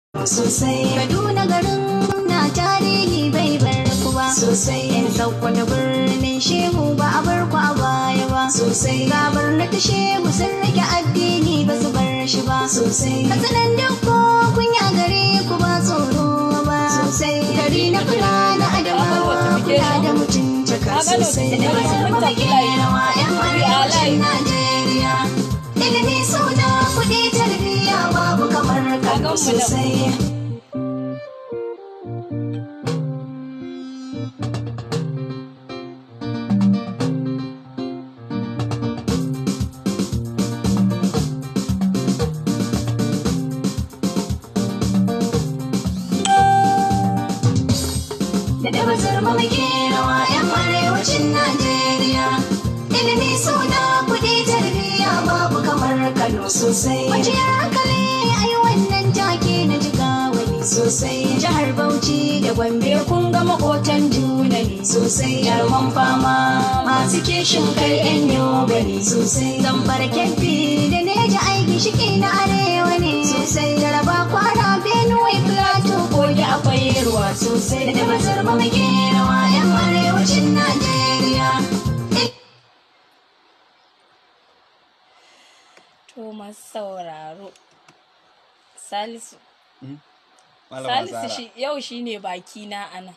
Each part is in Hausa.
sosai kaduna garin na tarihi bai bar ku ba sosai yan saukwata birnin shehu ba a bar ku a baya ba sosai gabar na ta shehu sun rike addini ba su bar shi ba sosai kasanan dukko kun yi a gare ku ba tsoro ba sosai gari na kula na adamawa kula da mutuntaka sosai da bazar mafake rawa yan arewacin najeriya ilimi suna kuɗi tarbiyya babu kamar kano sosai da da bazar muke rawa yan arewacin Najeriya. Ilimi suna kuɗi tarbiyya babu kamar Kano sosai. Majiyar hankali ai wannan take na jiga wani sosai. Jihar Bauchi da Gombe kun ga makotan juna ne sosai. Jarman fama masu kishin kai yan yobe ne sosai. Zambar kebbi da neja aiki shike na arewa ne sosai. Jaraba kwana Benue Plateau kogi akwai ruwa sosai. Da bazar muke rawa yan arewacin Najeriya. To masu sauraro. Salisu. Malama Salisu Zara. shi, yau shi ne baki na anan.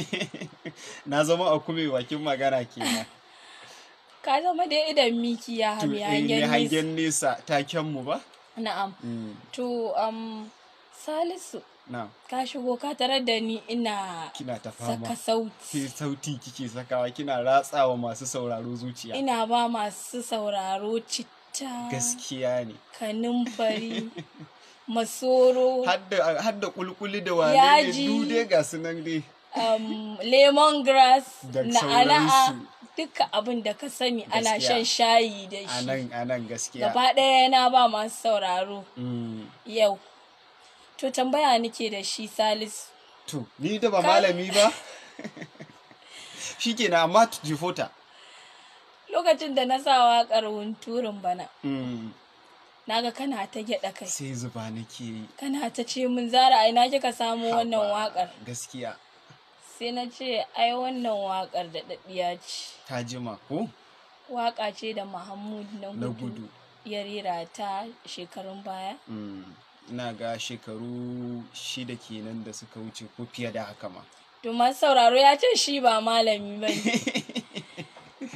Na zama a kuma bakin magana kenan. Ka zama da idan miki ya To, hami eh, mai hangen nesa. hangen nesa taken mu ba? Na'am. Mm, To, um, Salisu, Na, ka shigo ka tarar da ni ina kina ta saka fama. sauti. Ke sauti kike sakawa kina ratsawa masu sauraro zuciya. Ina ba masu sauraro citta, Gaskiya ne. kanumfari, masoro, Hadda hadda kulkuli da wane ne Yaji. dude ga su nan dai. um, lemongrass, Da na'ana'a, sauransu. duka abin da ka sani ana Gaskiya. shan shayi da A shi. nan a nan gaskiya. Gaba ɗaya na ba masu sauraro Mm, yau. To tambaya nake da shi Salisu. To, ni da ba Ka- malami ba? Shikenan amma jifota. Lokacin da na sa waƙar hunturun bana, Mm, naga kana ta gyaɗa kai. Sai zuba nake yi. Kana ta ce min zara ai na kika samu wannan Haba, waƙar. Gaskiya. Sai na ce ai wannan waƙar da daɗiya ce. Ta jima ko? Waƙa ce da Mahmud na Na gudu gudu. ya rera ta shekarun baya. Mm, ina ga shekaru shida kenan da suka wuce ko fiye da haka ma To masu sauraro ya ce shi ba malami ba ne.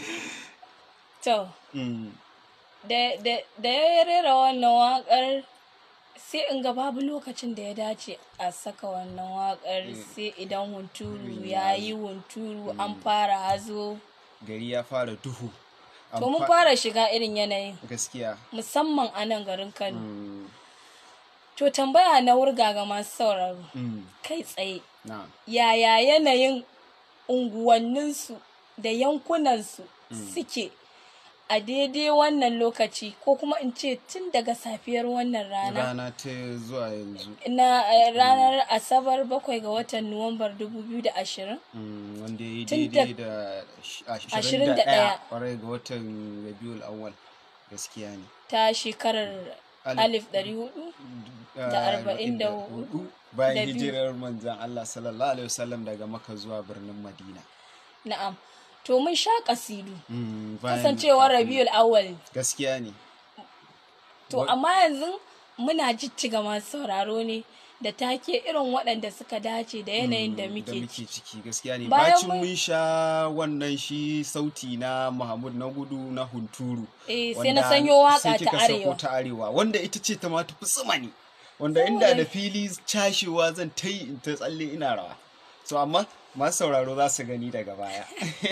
To, Mm, da, da, da ya rera wannan waƙar sai in ga babu lokacin da ya dace a saka wannan waƙar sai idan hunturu ya yi hunturu an fara hazo. gari ya fara duhu An To mun fa- fara shiga irin yanayin gaskiya musamman a nan garin Kano. Mm, To tambaya na wurga ga masu sauraro mm, kai tsaye na yaya yanayin unguwanninsu da yankunansu suke a daidai wannan lokaci ko kuma in ce tun daga safiyar wannan rana rana ta zuwa yanzu na eh, ranar asabar bakwai ga watan nuwambar 2020 Mm, wanda ya yi Tun da- daidai da ash- Ashirin ashirin da da ɗaya. ɗaya kwarai ga watan rabiul awwal gaskiya ne ta shekarar Alif- 1400 Da arba'in da hudu bayan da biyu. hijirar manzan Allah sallallahu alaihi wasallam daga maka zuwa birnin Madina na'am to mun sha kasidu Mm, bayan- kasancewar kafin- rabiul awwal gaskiya ne To Wa- amma yanzu muna jijjiga masu sauraro ne da take irin waɗanda suka dace da yanayin da Mm, muke muke ciki. ciki gaskiya ne Bayan bacin mun- mun sha wannan shi sauti na Muhammad na gudu na hunturu Eh, sai wanda na sanyo waka sai ta kika sako arewa. ta arewa wanda ita ce ta ma tafi tsimani wanda Saboda- inda da fili cashewa zan ta yi in ta tsalle ina rawa so amma masu sauraro za su gani daga baya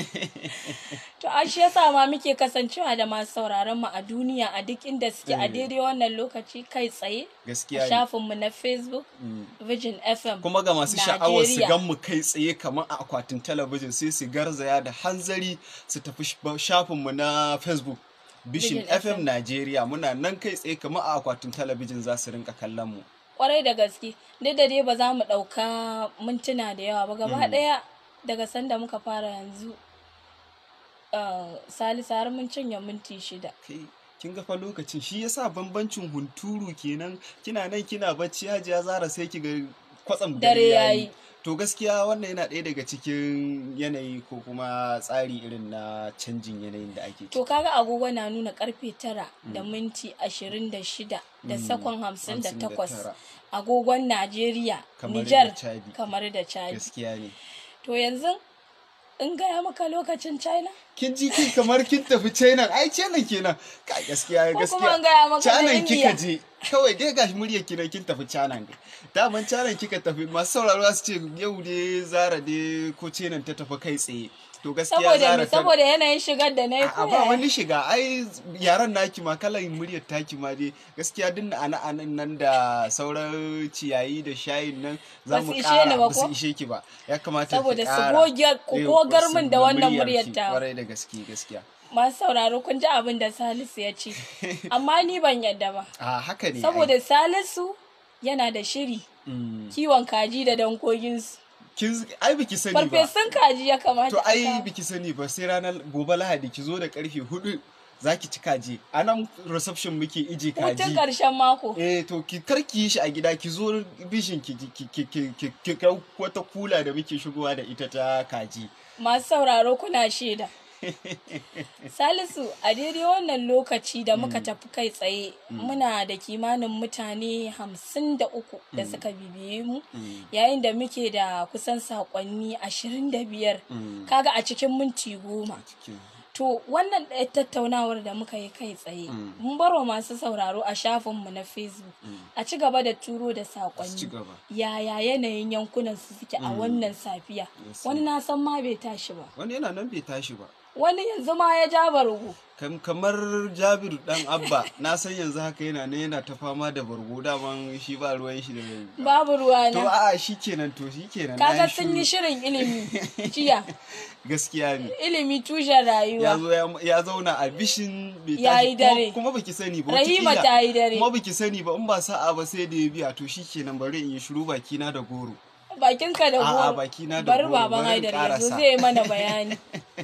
To a shi yasa ma muke kasancewa da masu sauraron mu a duniya a duk inda suke a Eh. daidai wannan lokaci kai tsaye a gaskiya ne shafinmu na Facebook Vision FM. kuma ga masu sha'awar su Najeriya. gan mu kai tsaye kamar a akwatin talabijin sai su garzaya da hanzari su tafi sh- shafinmu na facebook bishin Vision fm FM. Najeriya muna nan kai tsaye kamar a akwatin talabijin za su rinka kallon mu Kwarai da gaske, duk da dai ba za mu ɗauka mintuna da yawa ba gaba ɗaya daga sanda muka fara yanzu. Uh, Salisu har mun cinye minti shida. kai kin ga fa lokacin shi yasa bambancin hunturu kenan kina nan kina bacci hajiya zara sai ki ga kwatsam Dare dare yayi. yayi to gaskiya wannan yana ɗaya daga cikin yanayi ko kuma tsari irin na canjin yanayin da ake To kaga agogo na nuna karfe tara da minti ashirin da shida da Mm, sakon hamsin da hamsin da takwas tara. agogon Najeriya, Kamar da Nijar, Chadi. kamar da Chadi. gaskiya ne To yanzu in gaya maka lokacin China? kin ji kin kamar kin tafi China ai China kenan ka gaskiya Ko gaskiya kuma an gaya maka na China India. kika je kawai dai gashi muryar ki nan kin tafi China ne daman China kika tafi masu sauraro za su ce yau dai Zara dai ko China ta tafi kai tsaye to gaskiya Saboda Zara me? ta Saboda yanayin shigar da na yi a ba wani shiga ai yaran naki ma kalan muryar taki ma dai gaskiya duk ana anan nan da sauran ciyayi da shayin nan za Ba mu su ishe ni kara ba ba su ko? ishe ki ba ya kamata ki Saboda su ƙara. goge- ku Eh, gogar su- min da wannan muryarki, muryar tawa. kwarai da gaske gaskiya Masu sauraro kun ji abin da Salisu ya ce. Amma ni ban yadda ba. a haka ne ai. Saboda Salisu yana da shiri Mm. kiwon kaji da dankoginsu. kin ai biki sani ba Farfesun kaji ya kamata. to a ai kawo. biki sani ba sai ranar gobe lahadi ki zo da karfe hudu zaki ci kaji a nan reception muke ije Hutun kaji ƙarshen mako. eh to ki kar ki yi shi a gida ki zo bishin ki ki ki ki ki ki kai wata kula da muke shigowa da ita ta kaji Masu sauraro kuna shaida. Salisu a daidai wannan lokaci da muka tafi kai tsaye muna da kimanin mutane hamsin da uku da suka bibiye mu yayin da muke da kusan saƙonni ashirin da biyar kaga a cikin minti goma. To wannan ɗaya tattaunawar da muka yi kai tsaye mun barwa masu sauraro a shafinmu na Facebook a ci gaba da turo da ci saƙonni gaba yaya yanayin yankunan su suke a wannan safiya Yes, wani na san ma bai tashi ba wani yana nan bai tashi ba wani yanzu ma ya ja bargo Kam- kamar jabiru dan abba na san yanzu haka yana ne yana ta fama da bargo daman shi ba ruwan shi da babu ruwa to na a shi kenan to shi kenan kaga na sun yi shiru. shirin ilimi jiya gaskiya ne ilimi tushen ya rayuwa zo ya- ya zauna a bishin bai Ya tashi yi dare. kuma, kuma baki sani ba Rahima wataƙila- ta yi dare. kuma baki sani ba in ba sa'a ba sai da ya biya to shi kenan bari in yi shiru baki na da goro bakinka da A'a, goro bakina da bari goro, baban bari in haidar yanzu ƙarasa. zai yi mana bayani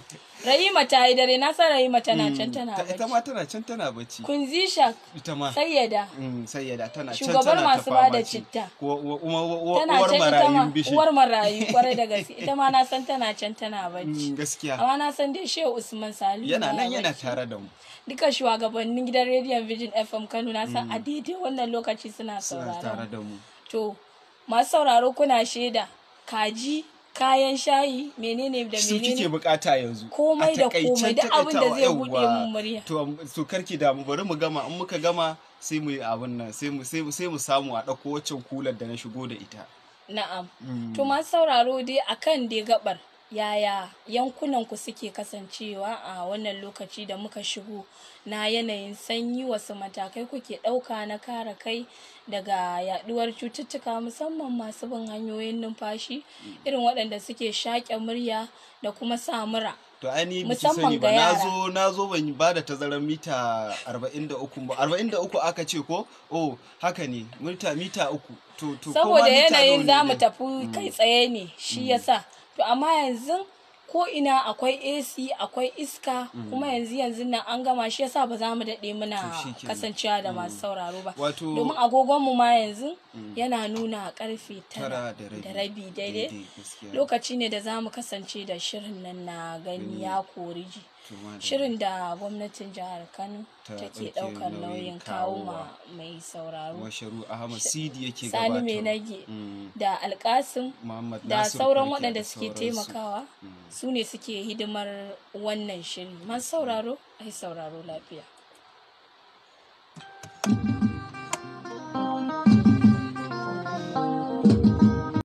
rahima ta yi dare na san rahima tana can tana Ta- ita ma bacci tana can tana bacci kun zisha ita ma sayyada Mm, sayyada tana can Shugabar tana ta masu bada fama ce. citta. Wa- wa- wa- wa- tana uwar can ita ma marayun bishi uwar marayu kwarai da gaske ita ma na san tana can tana Mm, bacci gaskiya amma na san dai shehu usman salihu yana baya nan yana bacci. tare da mu duka shugabannin gidan rediyon Vision FM Kano na san a daidai wannan lokaci suna suna tare saurara. da mu To, masu sauraro kuna shaida kaji, kayan shayi, menene da su kike menene. bukata yanzu Komai A da takaicen komai, duk abin da takaitawa, zai buɗe yawwa. mun murya. to to karki damu bari mu gama in muka gama sai mu yi abin nan sai mu sai mu sai mu samu a ɗauko waccan kular da na shigo da ita Na'am. Mm. To masu sauraro dai akan dai gabar yaya yankunan ku suke kasancewa a wannan lokaci da muka shigo na yanayin sanyi wasu matakai kuke ɗauka na kare kai daga yaduwar cututtuka musamman masu bin hanyoyin numfashi irin waɗanda suke shaƙe murya da kuma sa mura. to ai ni biki Musamman sani ba ga na yara. zo na zo ban ba da tazarar mita 43 ba 43 aka ce ko oh haka ne mita mita uku to to ko ma saboda mita nawa yanayin ne za mu dai? tafi kai tsaye ne shi yasa to amma yanzu ko ina akwai AC akwai iska kuma yanzu yanzu nan an gama shi yasa ba za mu daɗe muna To shikenan. kasancewa da masu sauraro ba Wato- domin agogonmu ma yanzu yana nuna karfe tara tara da rabi da rabi daidai gaskiya. lokaci ne da za mu kasance da shirin nan na gani ya kori ji To, madalla. shirin da gwamnatin jihar kano Ta take ɗauke ɗaukar nauyin kawowa. nauyin kawo ma mai sauraro Washaru Ahmad Sidi yake sani gabatar. mai nage Mm. da alkasim Muhammad da Nasir sauran Barke waɗanda da suke sauransu. taimakawa su ne suke hidimar wannan shiri masu sauraro ai sauraro lafiya